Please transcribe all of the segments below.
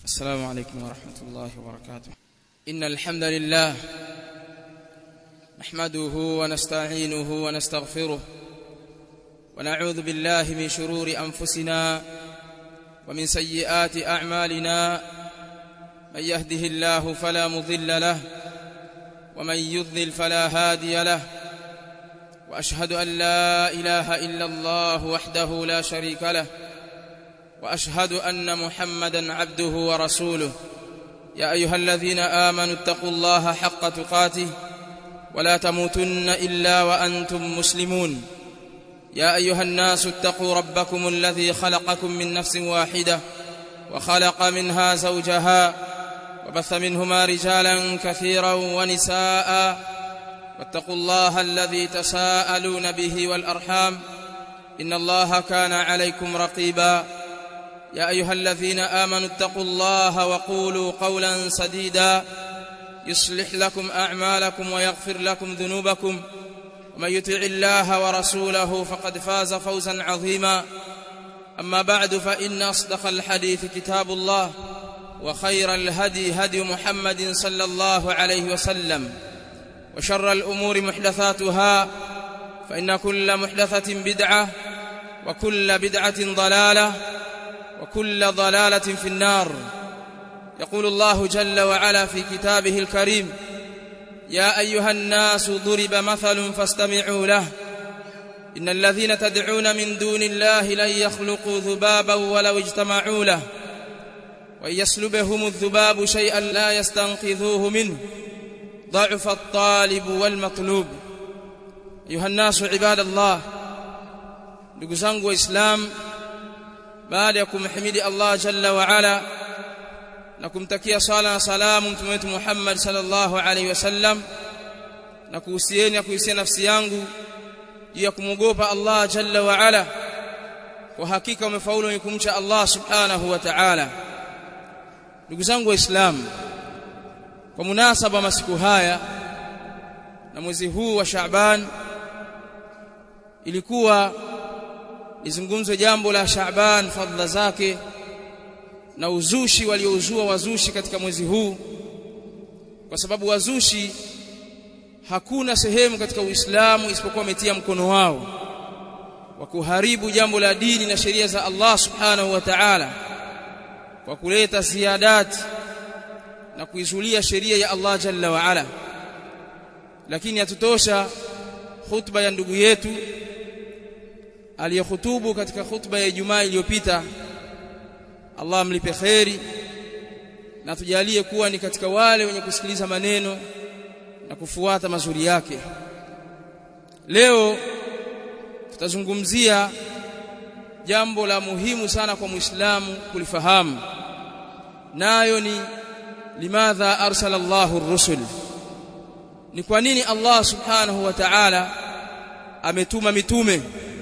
السلام عليكم ورحمة الله وبركاته إن الحمد لله نحمده ونستعينه ونستغفره ونعوذ بالله من شرور أنفسنا ومن سيئات أعمالنا من يهده الله فلا مضل له ومن يضلل فلا هادي له وأشهد أن لا إله إلا الله وحده لا شريك له واشهد ان محمدا عبده ورسوله يا ايها الذين امنوا اتقوا الله حق تقاته ولا تموتن الا وانتم مسلمون يا ايها الناس اتقوا ربكم الذي خلقكم من نفس واحده وخلق منها زوجها وبث منهما رجالا كثيرا ونساء واتقوا الله الذي تساءلون به والارحام ان الله كان عليكم رقيبا يا ايها الذين امنوا اتقوا الله وقولوا قولا سديدا يصلح لكم اعمالكم ويغفر لكم ذنوبكم ومن يطع الله ورسوله فقد فاز فوزا عظيما اما بعد فان اصدق الحديث كتاب الله وخير الهدي هدي محمد صلى الله عليه وسلم وشر الامور محدثاتها فان كل محدثه بدعه وكل بدعه ضلاله وكل ضلاله في النار يقول الله جل وعلا في كتابه الكريم يا ايها الناس ضرب مثل فاستمعوا له ان الذين تدعون من دون الله لن يخلقوا ذبابا ولو اجتمعوا له وان يسلبهم الذباب شيئا لا يستنقذوه منه ضعف الطالب والمطلوب ايها الناس عباد الله ndugu zangu waislamu baada ya kumhimidi Allah jalla wa ala na kumtakia sala na salamu mtume wetu Muhammad sallallahu alaihi wasallam na kuhusieni na kuhusia nafsi yangu juu ya kumwogopa Allah jalla wa ala kwa hakika umefaulu ni kumcha Allah subhanahu wa ta'ala ndugu zangu waislamu kwa munasaba masiku haya na mwezi huu wa Shaaban ilikuwa lizungumzwe jambo la Shaaban fadhila zake na uzushi waliouzua wazushi katika mwezi huu kwa sababu wazushi hakuna sehemu katika Uislamu isipokuwa wametia mkono wao wa kuharibu jambo la dini na sheria za Allah subhanahu wa ta'ala kwa kuleta ziadati na kuizulia sheria ya Allah jalla wa ala lakini hatutosha khutba ya ndugu yetu aliyehutubu katika khutba ya Ijumaa iliyopita Allah amlipe kheri na tujalie kuwa ni katika wale wenye kusikiliza maneno na kufuata mazuri yake leo tutazungumzia jambo la muhimu sana kwa Muislamu kulifahamu nayo ni limadha arsala Allahu ar-rusul ni kwa nini Allah subhanahu wa ta'ala ametuma mitume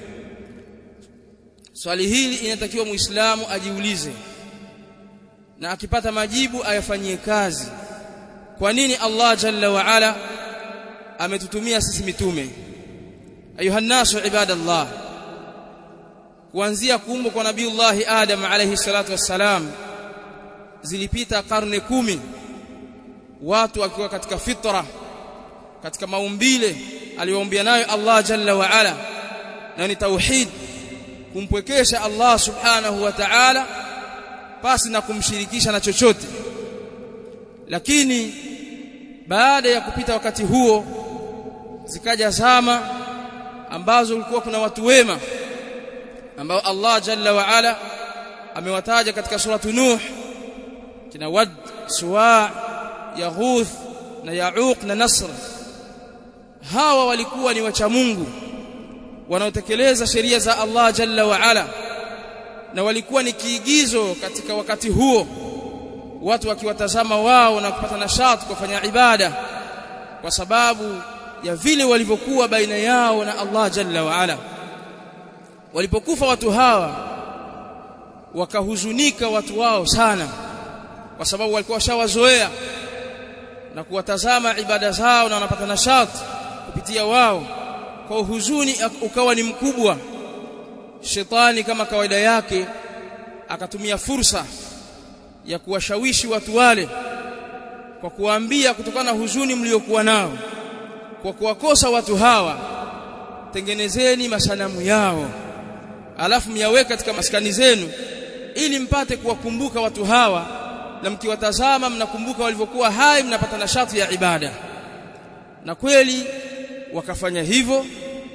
swali hili inatakiwa muislamu ajiulize na akipata majibu ayafanyie kazi kwa nini Allah jalla wa ala ametutumia sisi mitume ayuha nasu ibadallah kuanzia kuumbwa kwa nabiiullah adam alayhi salatu wassalam zilipita karne kumi watu wakiwa katika fitra katika maumbile aliyoumbia nayo Allah jalla wa ala na ni tauhid kumpwekesha Allah subhanahu wa ta'ala pasi na kumshirikisha na chochote lakini baada ya kupita wakati huo zikaja zama ambazo kulikuwa kuna watu wema ambao Allah jalla wa ala amewataja katika suratu Nuh kina Wad, Suwa, Yaghuth na Yauq na Nasr hawa walikuwa ni wacha Mungu wanaotekeleza sheria za Allah jalla wa ala na walikuwa ni kiigizo katika wakati huo watu wakiwatazama wao na kupata nashati kufanya ibada kwa sababu ya vile walivyokuwa baina yao na Allah jalla wa ala walipokufa watu hawa wakahuzunika watu wao sana kwa sababu walikuwa washawazoea na kuwatazama ibada zao na wanapata nashati kupitia wao kwa huzuni ukawa ni mkubwa shetani kama kawaida yake akatumia fursa ya kuwashawishi watu wale kwa kuwaambia kutokana na huzuni mliokuwa nao kwa kuwakosa watu hawa tengenezeni masanamu yao alafu myaweke katika maskani zenu ili mpate kuwakumbuka watu hawa na mkiwatazama mnakumbuka walivyokuwa hai mnapata nashati ya ibada na kweli wakafanya hivyo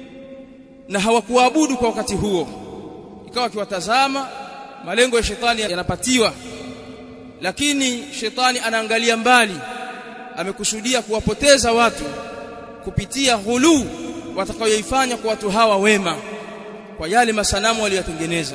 na hawakuabudu kwa wakati huo ikawa akiwatazama malengo ya shetani yanapatiwa lakini shetani anaangalia mbali amekusudia kuwapoteza watu kupitia hulu watakayoifanya kwa watu hawa wema kwa yale masanamu waliyotengeneza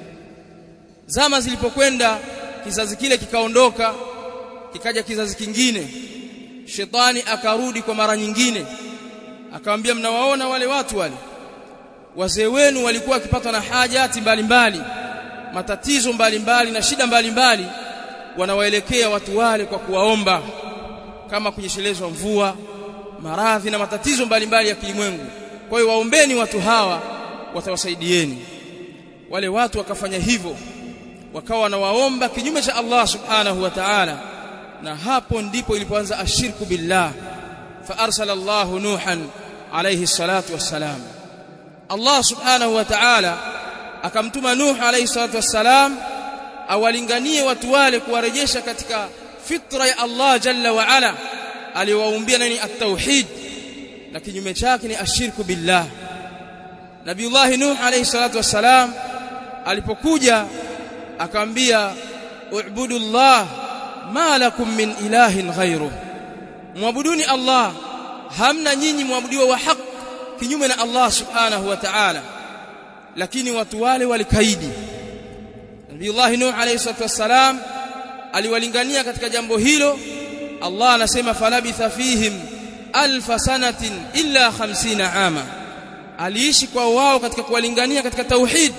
zama zilipokwenda kizazi kile kikaondoka kikaja kizazi kingine shetani akarudi kwa mara nyingine akamwambia mnawaona wale watu wale wazee wenu walikuwa wakipatwa na hajati mbalimbali mbali, matatizo mbalimbali mbali, na shida mbalimbali mbali, wanawaelekea watu wale kwa kuwaomba kama kunyeshelezwa mvua maradhi na matatizo mbalimbali mbali ya kilimwengu kwa hiyo waombeni watu hawa watawasaidieni wale watu wakafanya hivyo wakawa wanawaomba kinyume cha Allah subhanahu wa ta'ala na hapo ndipo ilipoanza ashirku billah fa arsala Allah nuhan alayhi salatu wassalam Allah subhanahu wa ta'ala akamtuma Nuh alayhi salatu wassalam awalinganie watu wale kuwarejesha katika fitra ya Allah jalla wa ala aliwaumbia nani at-tauhid na kinyume chake ni ashirku billah Nabiullah Nuh alayhi salatu wassalam alipokuja akamwambia u'budu Allah ma lakum min ilahin ghayru muabuduni Allah hamna nyinyi muabudiwa wa haki kinyume na Allah subhanahu wa ta'ala lakini watu wale walikaidi Nabiullah Nuh alayhi salatu wassalam aliwalingania katika jambo hilo Allah anasema falabitha fihim alf sanatin illa 50 ama aliishi kwa wao katika kuwalingania katika tauhid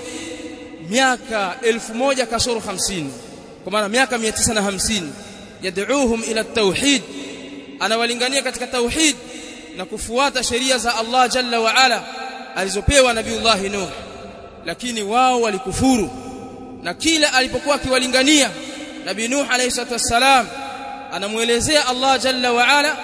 miaka 1000 kasoro 50 kwa maana miaka 950 yad'uuhum ila tauhid anawalingania katika tauhid na kufuata sheria za Allah jalla wa ala alizopewa nabiullah Nuh lakini wao walikufuru na kila alipokuwa akiwalingania nabii Nuh alayhi salatu wassalam anamuelezea Allah jalla wa ala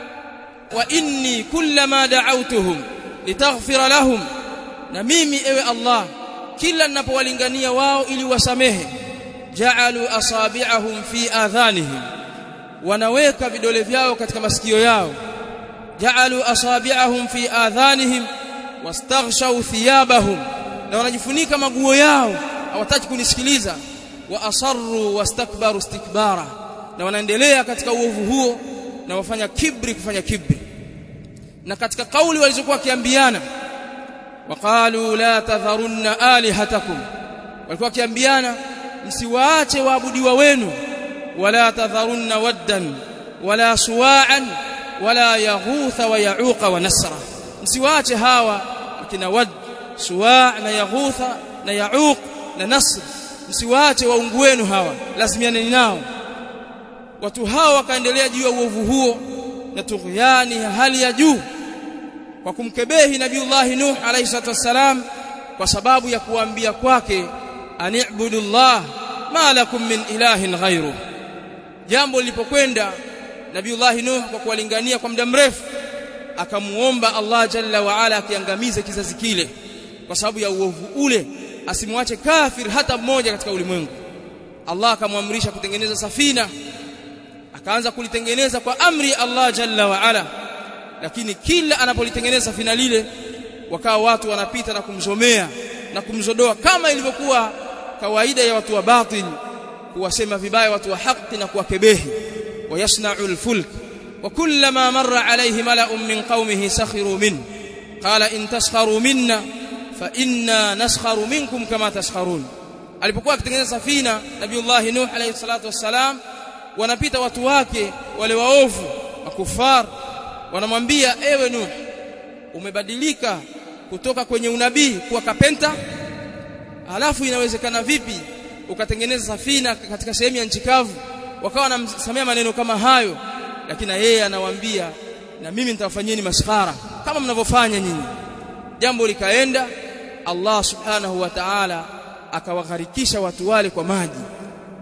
wa inni kullama da'awtuhum litaghfira lahum na mimi ewe Allah kila ninapowalingania wao ili wasamehe ja'alu asabi'ahum fi adhanihim wanaweka vidole vyao katika masikio yao ja'alu asabi'ahum fi adhanihim wastaghshaw thiyabahum na wanajifunika maguo yao hawataki kunisikiliza wa asarru wastakbaru istikbara na wanaendelea katika uovu huo na wafanya kibri kufanya kibri na katika kauli walizokuwa kiambiana waqalu la tadharunna alihatakum walikuwa kiambiana msiwaache waabudiwa wenu wala tadharunna waddan wala suwa'an wala yaghutha wa ya'uqa wa nasra msiwaache hawa akina wad suwa' na yaghutha na ya'uq na nasr msiwaache waungu wenu hawa lazimianeni nao watu hawa wakaendelea juu ya uovu huo na tughyani hali ya juu kwa kumkebehi nabiullah nuh alayhi salatu wassalam kwa sababu ya kuambia kwake anibudullah ma lakum min ilahin ghairu jambo lilipokwenda nabiullah nuh kwa kuwalingania kwa muda mrefu akamuomba Allah jalla wa ala akiangamize kizazi kile kwa sababu ya uovu ule asimwache kafir hata mmoja katika ulimwengu Allah akamwamrisha kutengeneza safina akaanza kulitengeneza kwa amri ya Allah jalla wa ala lakini kila anapolitengeneza safina lile wakawa watu wanapita na kumzomea na kumzodoa kama ilivyokuwa kawaida ya watu wa batil kuwasema vibaya watu wa haki na kuwakebehi wayasna'u al-fulk wa kullama marra alayhi mala'un min qaumihi sakhiru min qala in taskharu minna fa inna naskharu minkum kama taskharun alipokuwa akitengeneza safina nabiullah nuh alayhi salatu wassalam wanapita watu wake wale waovu makufar wanamwambia ewe nuh umebadilika kutoka kwenye unabii kuwa kapenta alafu inawezekana vipi ukatengeneza safina katika sehemu ya nchi kavu wakawa wanamsamea maneno kama hayo lakini yeye anawaambia na mimi nitawafanyeni maskhara kama mnavyofanya nyinyi jambo likaenda Allah subhanahu wa ta'ala akawagharikisha watu wale kwa maji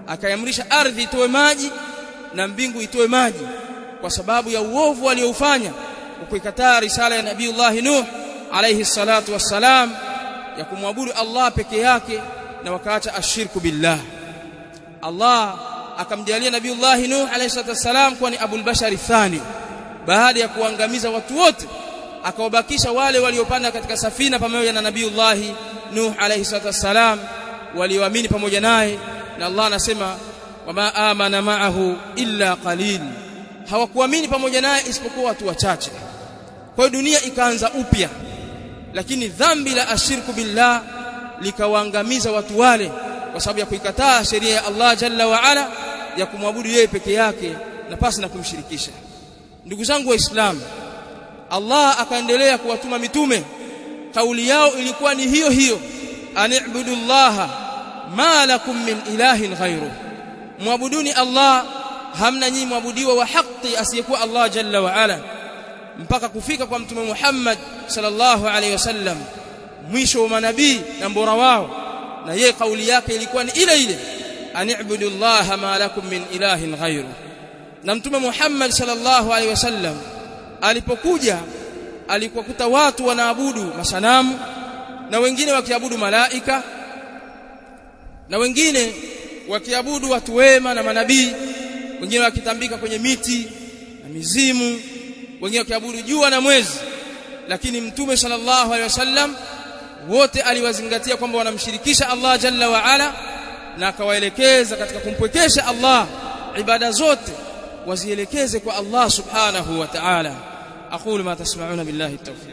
akaamrisha ardhi itoe maji na mbingu itoe maji kwa sababu ya uovu walioufanya ukikataa risala ya nabiiullah nuh alayhi salatu wassalam ya kumwabudu Allah peke yake na wakaacha ashirku billah Allah akamjalia nabiiullah nuh alayhi salatu wassalam kuwa ni abul bashari thani baada ya kuangamiza watu wote akawabakisha wale waliopanda katika safina pamoja na nabiiullah nuh alayhi salatu wassalam walioamini pamoja naye na Allah anasema wama amana ma'ahu illa qalil hawakuamini pamoja naye isipokuwa watu wachache kwa hiyo dunia ikaanza upya lakini dhambi la ashirku billah likawaangamiza watu wale kwa sababu ya kuikataa sheria ya Allah jalla wa ala ya kumwabudu yeye peke yake na pasi na kumshirikisha ndugu zangu waislamu Allah akaendelea kuwatuma mitume kauli yao ilikuwa ni hiyo hiyo ani'budu llaha ma lakum min ilahin ghairu muabuduni Allah hamna nyinyi mwabudiwa wa haki asiyekuwa Allah jalla wa ala mpaka kufika kwa mtume Muhammad sallallahu alaihi wasallam mwisho wa manabii na mbora wao na yeye kauli yake ilikuwa ni ile ile ani'budu llaha ma lakum min ilahin ghairu na mtume Muhammad sallallahu alaihi wasallam alipokuja alikuwakuta watu wanaabudu masanamu na wengine wakiabudu malaika na wengine wakiabudu watu wema na manabii wengine wakitambika kwenye miti na mizimu wengine wakiabudu jua na mwezi lakini mtume sallallahu alaihi wasallam wote aliwazingatia kwamba wanamshirikisha Allah jalla wa ala na akawaelekeza katika kumpwekesha Allah ibada zote wazielekeze kwa Allah subhanahu wa ta'ala aqulu ma tasma'una billahi at-tawfiq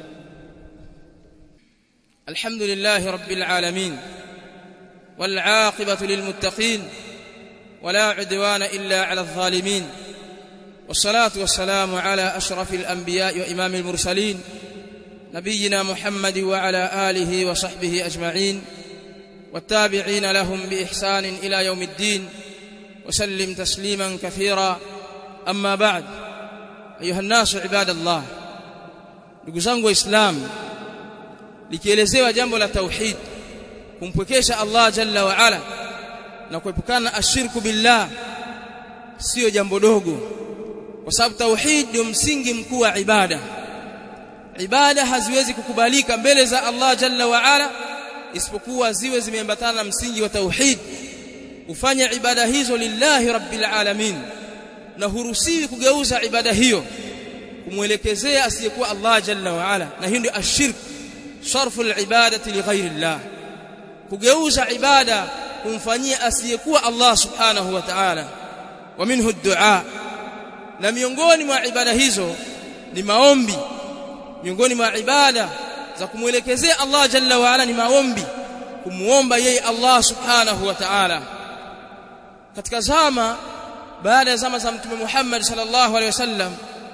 alhamdulillahi rabbil alamin wal 'aqibatu lil muttaqin ولا عدوان إلا على الظالمين والصلاة والسلام على أشرف الأنبياء وإمام المرسلين نبينا محمد وعلى آله وصحبه أجمعين والتابعين لهم بإحسان إلى يوم الدين وسلم تسليما كثيرا أما بعد أيها الناس عباد الله نقزنغ إسلام likielezewa jambo la tauhid kumpwekesha Allah jalla wa ala na kuepukana ashirku billah sio jambo dogo kwa sababu tauhid ndio msingi mkuu wa ibada ibada haziwezi kukubalika mbele za Allah jalla wa ala isipokuwa ziwe zimeambatana na msingi wa tauhid ufanye ibada hizo lillahi rabbil alamin na hurusiwi kugeuza ibada hiyo kumwelekezea asiyekuwa Allah jalla wa ala na hiyo ndio ashirk sarfu alibadati lighairi Allah kugeuza ibada kumfanyia asiyekuwa Allah subhanahu wa ta'ala wa minhu ad-du'a na miongoni mwa ibada hizo ni maombi miongoni mwa ibada za kumwelekezea Allah jalla wa ala ni maombi kumuomba yeye Allah subhanahu wa ta'ala katika zama baada ya zama za mtume Muhammad sallallahu alaihi wasallam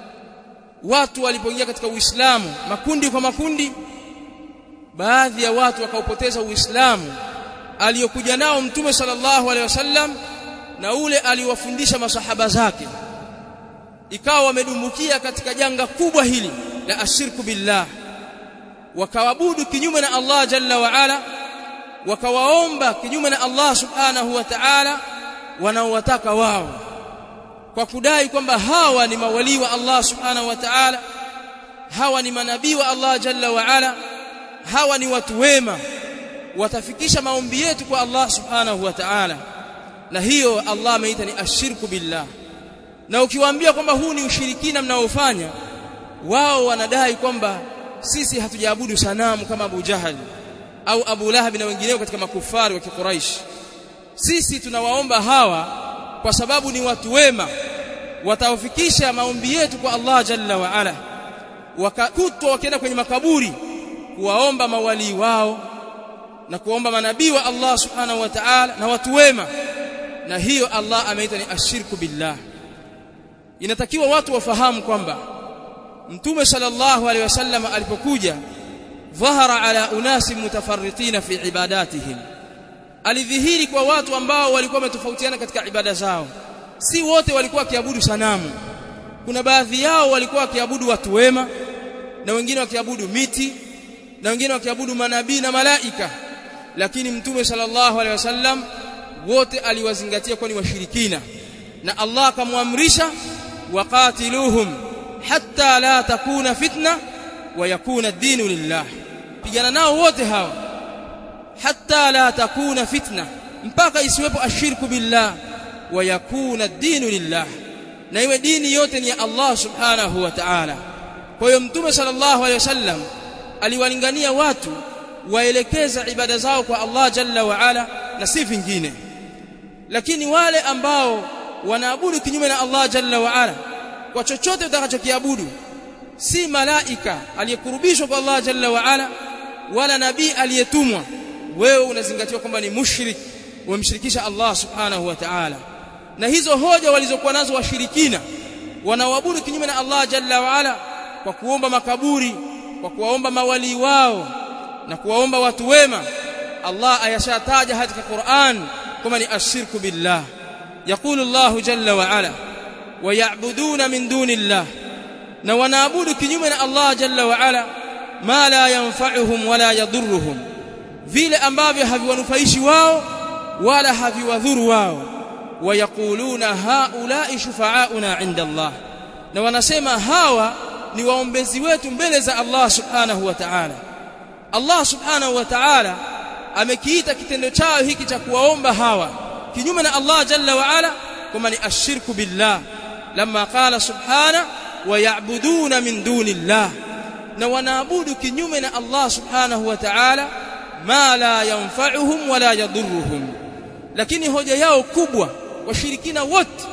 watu walipoingia katika Uislamu makundi kwa makundi baadhi ya watu wakaupoteza Uislamu aliyokuja nao mtume sallallahu alaihi wasallam na ule aliwafundisha masahaba zake ikawa wamedumbukia katika janga kubwa hili la ashirku billah wakawabudu kinyume na Allah jalla wa ala wakawaomba kinyume na Allah subhanahu wa ta'ala wanaowataka wao kwa kudai kwamba hawa ni mawali wa Allah subhanahu wa ta'ala hawa ni manabii wa Allah jalla wa ala hawa ni watu wema watafikisha maombi yetu kwa Allah subhanahu wa ta'ala na hiyo Allah ameita ni ashirku billah na ukiwaambia kwamba huu ni ushirikina mnaofanya wao wanadai kwamba sisi hatujaabudu sanamu kama Abu Jahal au Abu Lahab na wengineo katika makufari wa Quraysh sisi tunawaomba hawa kwa sababu ni watu wema watawafikisha maombi yetu kwa Allah jalla wa ala wakakutwa wakienda kwenye makaburi kuwaomba mawali wao na kuomba manabii wa Allah subhanahu wa ta'ala na watu wema na hiyo Allah ameita ni ashirku billah inatakiwa watu wafahamu kwamba mtume sallallahu alaihi wasallam alipokuja dhahara ala unasi mutafarritina fi ibadatihim alidhihiri kwa watu ambao walikuwa wametofautiana katika ibada zao si wote walikuwa wakiabudu sanamu kuna baadhi yao walikuwa wakiabudu watu wema na wengine wakiabudu miti na wengine wakiabudu manabii na malaika lakini mtume sallallahu alaihi wasallam wote aliwazingatia kuwa ni washirikina na Allah akamwamrisha waqatiluhum hatta la takuna fitna wa yakuna ad-dinu lillah pigana nao wote hawa hatta la takuna fitna mpaka isiwepo ashirku billah wa yakuna ad-dinu lillah na iwe dini yote ni ya Allah subhanahu wa ta'ala kwa hiyo mtume sallallahu alayhi wasallam aliwalingania watu waelekeza ibada zao kwa Allah jalla wa ala na si vingine lakini wale ambao wanaabudu kinyume na Allah jalla wa ala kwa chochote utakachokiabudu si malaika aliyekurubishwa kwa Allah jalla wa ala wala nabii aliyetumwa wewe unazingatiwa kwamba ni mushrik umemshirikisha Allah subhanahu wa ta'ala na hizo hoja walizokuwa nazo washirikina wanaoabudu kinyume na Allah jalla wa ala kwa kuomba makaburi kwa kuwaomba mawali wao na kuwaomba watu wema Allah ayashataja katika Qur'an kama ni ashirku billah يقول الله جل وعلا ويعبدون من دون الله na wanaabudu kinyume na Allah jalla wa ala ma la yanfa'uhum wala yadhurruhum vile ambavyo haviwanufaishi wao wala haviwadhuru wao wayaquluna haula'i shufa'auna 'inda Allah na wanasema hawa ni waombezi wetu mbele za Allah subhanahu wa ta'ala Allah subhanahu wa ta'ala amekiita kitendo chao hiki cha kuwaomba hawa kinyume na Allah jalla wa ala kama ni ashirku billah lamma qala subhana wa ya'buduna min dunillah na wanaabudu kinyume na Allah subhanahu wa ta'ala ma la yanfa'uhum wala yadhurruhum lakini hoja yao kubwa washirikina wote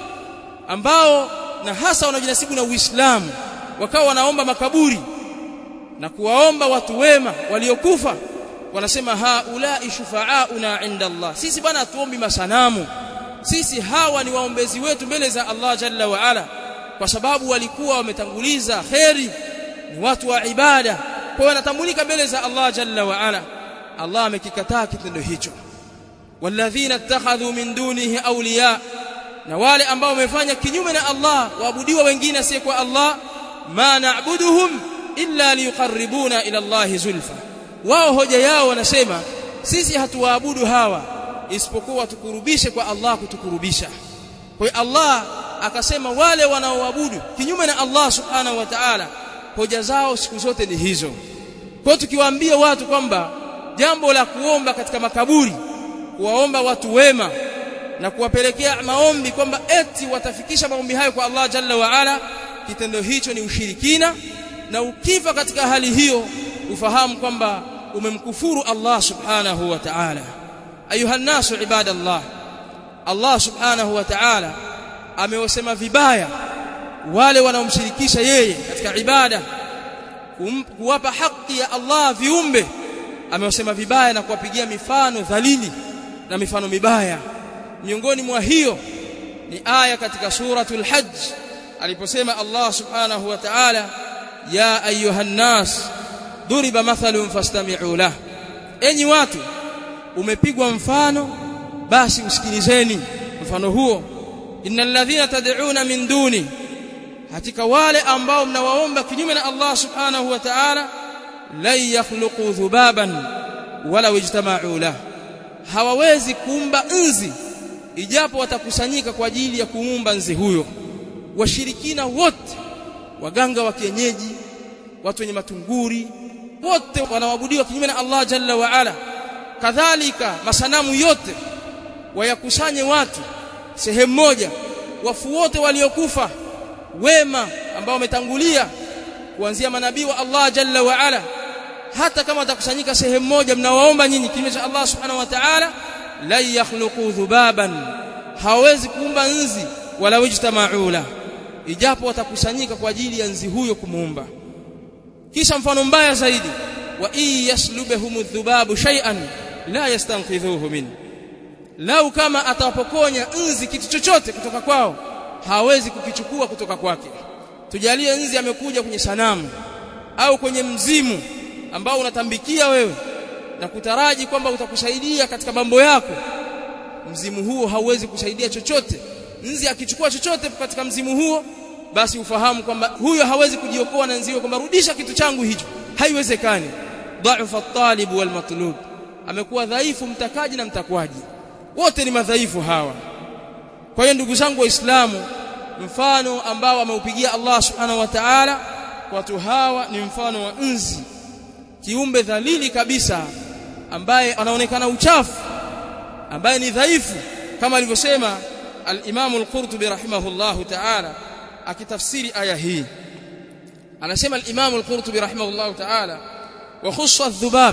ambao na hasa wanajinasibu na Uislamu wakawa wanaomba makaburi na kuwaomba watu wema waliokufa wanasema haulai shufa'auna inda Allah sisi bwana tuombi masanamu sisi hawa ni waombezi wetu mbele za Allah jalla wa ala kwa sababu walikuwa wametanguliza kheri ni watu wa ibada kwa hiyo wanatambulika mbele za Allah jalla wa ala Allah amekikataa kitendo hicho walladhina ittakhadhu min dunihi awliya na wale ambao wamefanya kinyume na Allah waabudiwa wengine asiyekuwa Allah ma na'buduhum illa liyuqarribuna ila Allah zulfa wao hoja yao wanasema sisi hatuwaabudu hawa isipokuwa tukurubishe kwa Allah kutukurubisha kwa hiyo Allah akasema wale wanaoabudu kinyume na Allah subhanahu wa ta'ala hoja zao siku zote ni hizo kwa tukiwaambia watu kwamba jambo la kuomba katika makaburi kuwaomba watu wema na kuwapelekea maombi kwamba eti watafikisha maombi hayo kwa Allah jalla wa ala kitendo hicho ni ushirikina na ukifa katika hali hiyo ufahamu kwamba umemkufuru Allah subhanahu wa ta'ala ayuha nasu ibadallah Allah subhanahu wa ta'ala amewasema vibaya wale wanaomshirikisha yeye katika ibada kuwapa haki ya Allah viumbe amewasema vibaya na kuwapigia mifano dhalili na mifano mibaya miongoni mwa hiyo ni aya katika suratul hajj aliposema Allah subhanahu wa ta'ala ya ayuha nas duriba mathalun fastami'u lah enyi watu umepigwa mfano basi usikilizeni mfano huo innal ladhina tad'una min duni hakika wale ambao mnawaomba kinyume na Allah subhanahu wa ta'ala la yakhluqu dhubaban wala ijtama'u lah hawawezi kuumba nzi ijapo watakusanyika kwa ajili ya kuumba nzi huyo washirikina wote waganga wa kienyeji watu wenye matunguri wote wanaabudiwa kinyume na Allah jalla wa ala kadhalika masanamu yote wayakusanye watu sehemu moja wafu wote waliokufa wema ambao wametangulia kuanzia manabii wa Allah jalla wa ala hata kama watakusanyika sehemu moja mnawaomba nyinyi kinyume cha Allah subhanahu wa ta'ala la yakhluqu dhubaban hawezi kuumba nzi wala wajtama'u la ijapo watakusanyika kwa ajili ya nzi huyo kumuumba kisha mfano mbaya zaidi wa in yaslubahum dhubabu shay'an la yastanqidhuhu min lau kama atawapokonya nzi kitu chochote kutoka kwao hawezi kukichukua kutoka kwake tujalie nzi amekuja kwenye sanamu au kwenye mzimu ambao unatambikia wewe na kutaraji kwamba utakusaidia katika mambo yako mzimu huo hauwezi kusaidia chochote nzi akichukua chochote katika mzimu huo basi ufahamu kwamba huyo hawezi kujiokoa na nziwe kwamba rudisha kitu changu hicho haiwezekani dhaifa at-talib wal matlub amekuwa dhaifu mtakaji na mtakwaji wote ni madhaifu hawa kwa hiyo ndugu zangu waislamu mfano ambao ameupigia Allah subhanahu wa ta'ala watu hawa ni mfano wa nzi kiumbe dhalili kabisa ambaye anaonekana uchafu ambaye ni dhaifu kama alivyosema al-Imam al-Qurtubi rahimahullahu ta'ala akitafsiri aya hii anasema al-Imam al-Qurtubi rahimahullahu ta'ala wa khussa adh-dhubab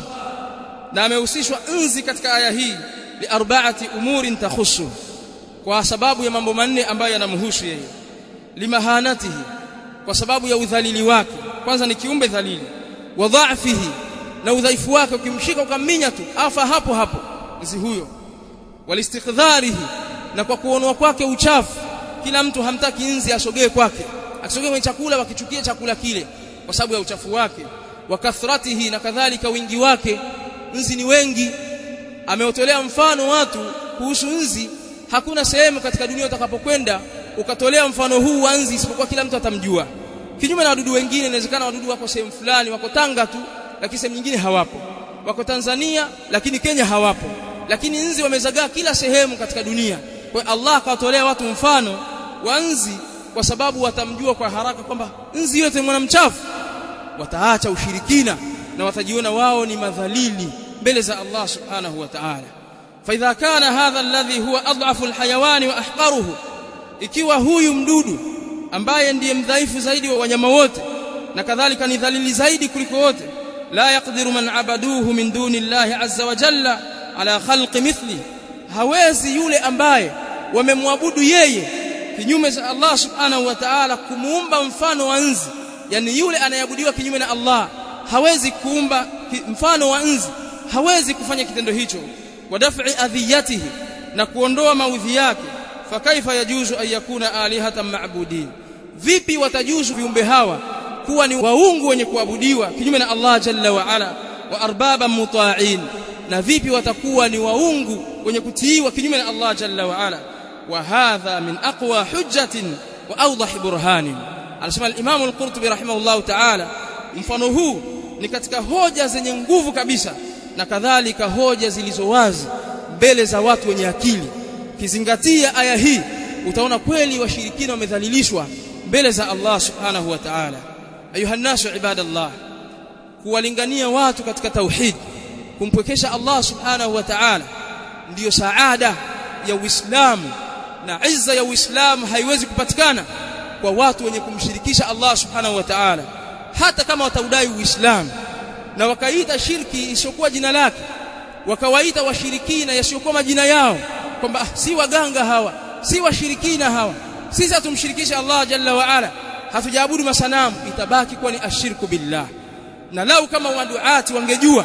na amehusishwa nzi katika aya hii li arba'ati umurin takhussu kwa sababu ya mambo manne ambayo yanamhusu yeye limahanatihi kwa sababu ya udhalili wake kwanza ni kiumbe dhalili wa dha'fihi na udhaifu wake ukimshika ukamminya tu afa hapo hapo nzi huyo walistiqdharihi na kwa kuonwa kwake uchafu kila mtu hamtaki nzi asogee kwake akisogea kwenye chakula wakichukia chakula kile kwa sababu ya uchafu wake wa kathratihi na kadhalika wingi wake nzi ni wengi ameotolea mfano watu kuhusu nzi hakuna sehemu katika dunia utakapokwenda ukatolea mfano huu wa nzi isipokuwa kila mtu atamjua kinyume na wadudu wengine inawezekana wadudu wako sehemu fulani wako Tanga tu lakini sehemu nyingine hawapo wako Tanzania lakini Kenya hawapo lakini nzi wamezagaa kila sehemu katika dunia kwa Allah akawatolea watu mfano wa nzi kwa sababu watamjua kwa haraka kwamba nzi yote mwana mchafu wataacha ushirikina na watajiona wao ni madhalili mbele za Allah subhanahu wa ta'ala فإذا كان هذا الذي هو أضعف الحيوان وأحقره ikiwa huyu mdudu ambaye ndiye mdhaifu zaidi wa wanyama wote na kadhalika ni dhalili zaidi kuliko wote la yaqdiru man abaduhu min duni Allah azza wa jalla ala khalqi mithli hawezi yule ambaye wamemwabudu yeye kinyume cha Allah subhanahu wa ta'ala kumuumba mfano wa nzi yani yule anayeabudiwa kinyume na Allah hawezi kuumba mfano wa nzi hawezi kufanya kitendo hicho wa daf'i adhiyatihi na kuondoa maudhi yake fakaifa yajuzu an yakuna alihatan ma'budin vipi watajuzu viumbe hawa kuwa ni waungu wenye kuabudiwa kinyume na Allah jalla wa ala wa arbaba muta'in na vipi watakuwa ni waungu wenye kutiiwa kinyume na Allah jalla wa ala wa hadha min aqwa hujjatin wa awdah burhanin anasema al-Imam al-Qurtubi rahimahullah ta'ala mfano huu ni katika hoja zenye nguvu kabisa na kadhalika hoja zilizo wazi mbele za watu wenye akili kizingatia aya hii utaona kweli washirikina wamedhalilishwa mbele za Allah subhanahu wa ta'ala ayuha nasu ibadallah kuwalingania watu katika tauhid kumpwekesha Allah subhanahu wa ta'ala ndiyo saada ya Uislamu na izza ya Uislamu haiwezi kupatikana kwa watu wenye kumshirikisha Allah subhanahu wa ta'ala hata kama wataudai Uislamu na wakaita shirki isiyokuwa jina lake wakawaita washirikina yasiyokuwa majina yao kwamba ah, si waganga hawa si washirikina hawa sisi hatumshirikisha Allah jalla wa ala hatujaabudu masanamu itabaki kuwa ni ashirku billah na lau kama waduati wangejua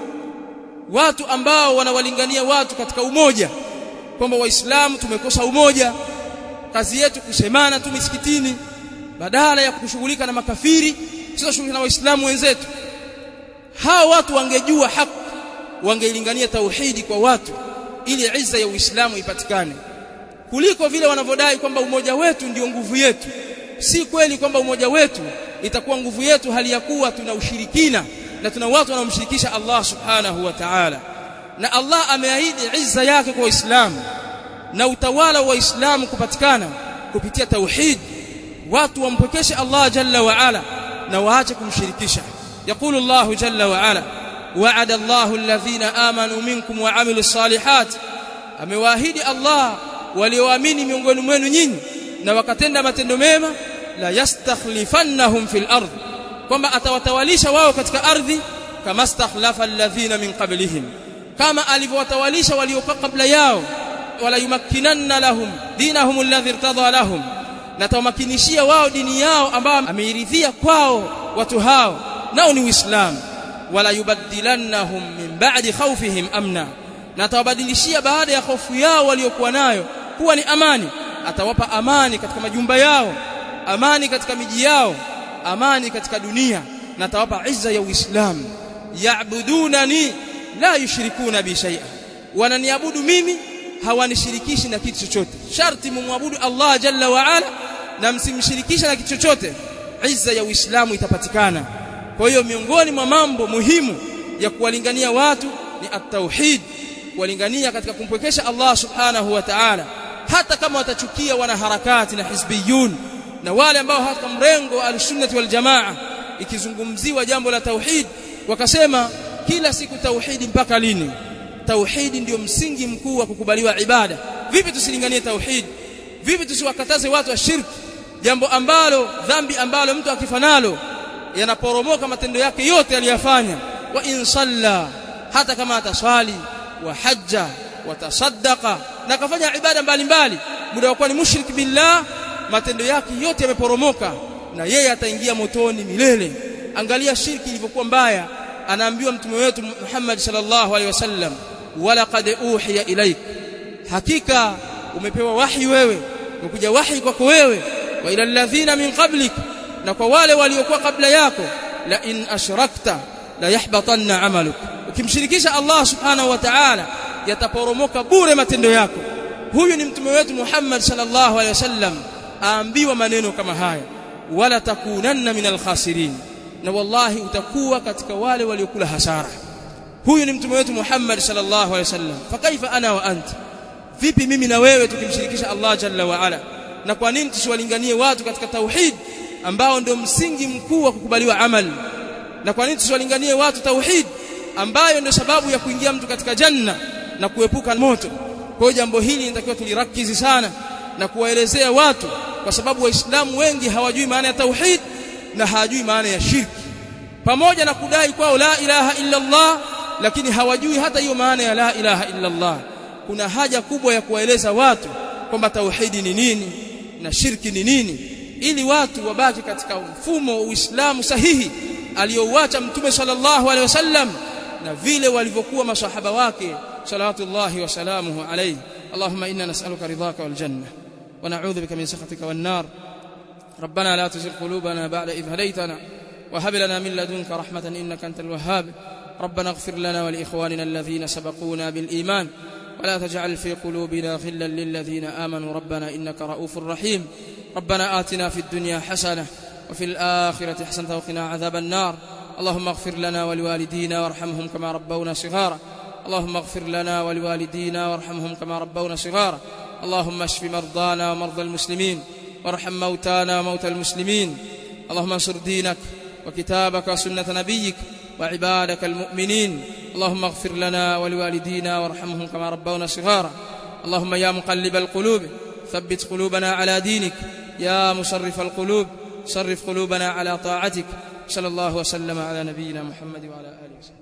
watu ambao wanawalingania watu katika umoja kwamba waislamu tumekosa umoja kazi yetu kusemana tu misikitini badala ya kushughulika na makafiri sio shughulika na waislamu wenzetu hao watu wangejua haki wangeilingania tauhidi kwa watu ili izza ya Uislamu ipatikane kuliko vile wanavyodai kwamba umoja wetu ndio nguvu yetu si kweli kwamba umoja wetu itakuwa nguvu yetu hali ya kuwa tuna ushirikina na tuna watu wanaomshirikisha Allah subhanahu wa ta'ala na Allah ameahidi izza yake kwa Waislamu na utawala wa Waislamu kupatikana kupitia tauhid watu wampokeshe Allah jalla wa ala na waache kumshirikisha يقول الله جل وعلا وعد الله الذين آمنوا منكم وعملوا الصالحات amewaahidi Allah walioamini miongoni mwenu nyinyi na wakatenda matendo mema la yastakhlifannahum fil ardh kwamba atawatawalisha wao katika ardhi kama stakhlafa alladhina min qablihim kama alivyowatawalisha waliokuwa kabla yao wala yumakkinanna lahum dinahum alladhi irtadha lahum na tawamakinishia wao dini yao ambayo ameiridhia kwao watu hao nao ni uislamu wala yubaddilannahum min ba'di khawfihim amna na atawabadilishia baada ya hofu yao waliokuwa nayo kuwa ni amani atawapa amani katika majumba yao amani katika miji yao amani katika dunia na atawapa izza ya uislamu ya'budunani la yushrikuna bi shay'a wananiabudu mimi hawanishirikishi na kitu chochote sharti mumwabudu Allah jalla wa ala na msimshirikisha na kitu chochote izza ya uislamu itapatikana kwa hiyo miongoni mwa mambo muhimu ya kuwalingania watu ni at-tauhid kuwalingania katika kumpwekesha Allah subhanahu wa ta'ala hata kama watachukia wanaharakati na hizbiyun na wale ambao hata mrengo wa al-sunnah wal jamaa ikizungumziwa jambo la tauhid wakasema kila siku tauhidi mpaka lini tauhidi ndio msingi mkuu wa kukubaliwa ibada vipi tusilinganie tauhid vipi tusiwakataze watu wa shirki jambo ambalo dhambi ambalo mtu akifanalo yanaporomoka matendo yake yote aliyofanya wa in salla hata kama ataswali wa hajja wa tasaddaqa na kafanya ibada mbalimbali muda wa kuwa ni mushrik billah matendo yake yote yameporomoka na yeye ataingia motoni milele angalia shirki ilivyokuwa mbaya anaambiwa mtume wetu Muhammad sallallahu alaihi wasallam wala qad uhiya ilaik hakika umepewa wahi wewe umekuja wahi kwako wewe wa ila alladhina min qablik na kwa wale waliokuwa kabla yako la in ashrakta la yahbatanna amaluk ukimshirikisha Allah subhanahu wa ta'ala yataporomoka bure matendo yako huyu ni mtume wetu Muhammad sallallahu alaihi wasallam aambiwa maneno kama haya wala takunanna minal khasirin na wallahi utakuwa katika wale waliokula hasara huyu ni mtume wetu Muhammad sallallahu alaihi wasallam fakaifa ana wa anta vipi mimi na wewe tukimshirikisha Allah jalla wa ala na kwa nini tusiwalinganie watu katika tauhid ambao ndio msingi mkuu wa kukubaliwa amali na kwa nini tusiwalinganie watu tauhid ambayo ndio sababu ya kuingia mtu katika janna na kuepuka moto kwa hiyo jambo hili linatakiwa tulirakizi sana na kuwaelezea watu kwa sababu waislamu wengi hawajui maana ya tauhid na hawajui maana ya shirki pamoja na kudai kwao la ilaha illa Allah lakini hawajui hata hiyo maana ya la ilaha illa Allah kuna haja kubwa ya kuwaeleza watu kwamba tauhidi ni nini na shirki ni nini ili watu wabaki katika mfumo wa Uislamu sahihi aliyouacha Mtume sallallahu alaihi wasallam na vile walivyokuwa masahaba wake salawatullahi wa salamuhu alayhi اللهم إنا نسألك رضاك والجنة ونعوذ بك من سخطك والنار ربنا لا تزغ قلوبنا بعد إذ هديتنا وهب لنا من لدنك رحمة إنك أنت الوهاب ربنا اغفر لنا ولإخواننا الذين سبقونا بالإيمان ولا تجعل في قلوبنا غلا للذين آمنوا ربنا إنك رؤوف رحيم ربنا آتنا في الدنيا حسنة وفي الآخرة حسنة وقنا عذاب النار اللهم اغفر لنا ولوالدينا وارحمهم كما ربونا صغارا اللهم اغفر لنا ولوالدينا وارحمهم كما ربونا صغارا اللهم اشف مرضانا ومرضى المسلمين وارحم موتانا وموتى المسلمين اللهم انصر دينك وكتابك وسنة نبيك وعبادك المؤمنين اللهم اغفر لنا ولوالدينا وارحمهم كما ربونا صغارا اللهم يا مقلب القلوب ثبت قلوبنا على دينك يا مصرف القلوب صرف قلوبنا على طاعتك صلى الله وسلم على نبينا محمد وعلى اله وصحبه